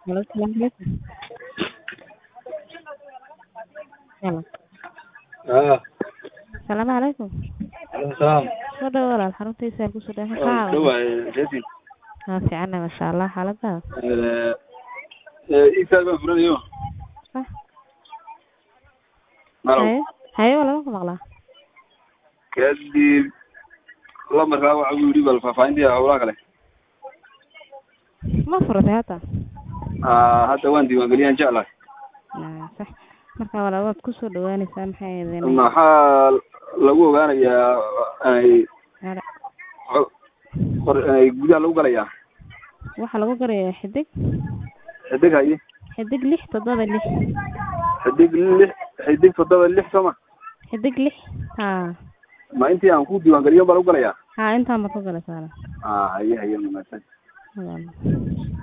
Hello, salaam alaikum. Hello. haa Salaamu calaykum. alaikum salaam Soo dhawo walaal xaruntiisa ku soo dhawaad maxaa dhawaay jeedin haa fiicana masha Allah xaaladaada isaal baan furanayo ah malow haye haye walaal ku maqlaa kadib lamarkaa waxa uu yidhi bal faahfaahintii howlaha kale ma furatay hata aa hadda waan diiwaangeliyaan jeclahay Ah, sax marka walaal waad ku soo dhawaanaysaa maxay idin maxaa lagu ogaanayaa ay qor- ay gudaha lagu galayaa waxaa lagu garayaa xidig xidig haye xidig lix toddoba lix xidig lix xidig toddoba lix soma xidig lix haa ma intii aan ku diiwaangeliyo baa lagu galayaa haa intaan baad ku galaysaa walaal aa haye haye wanaagsan walaal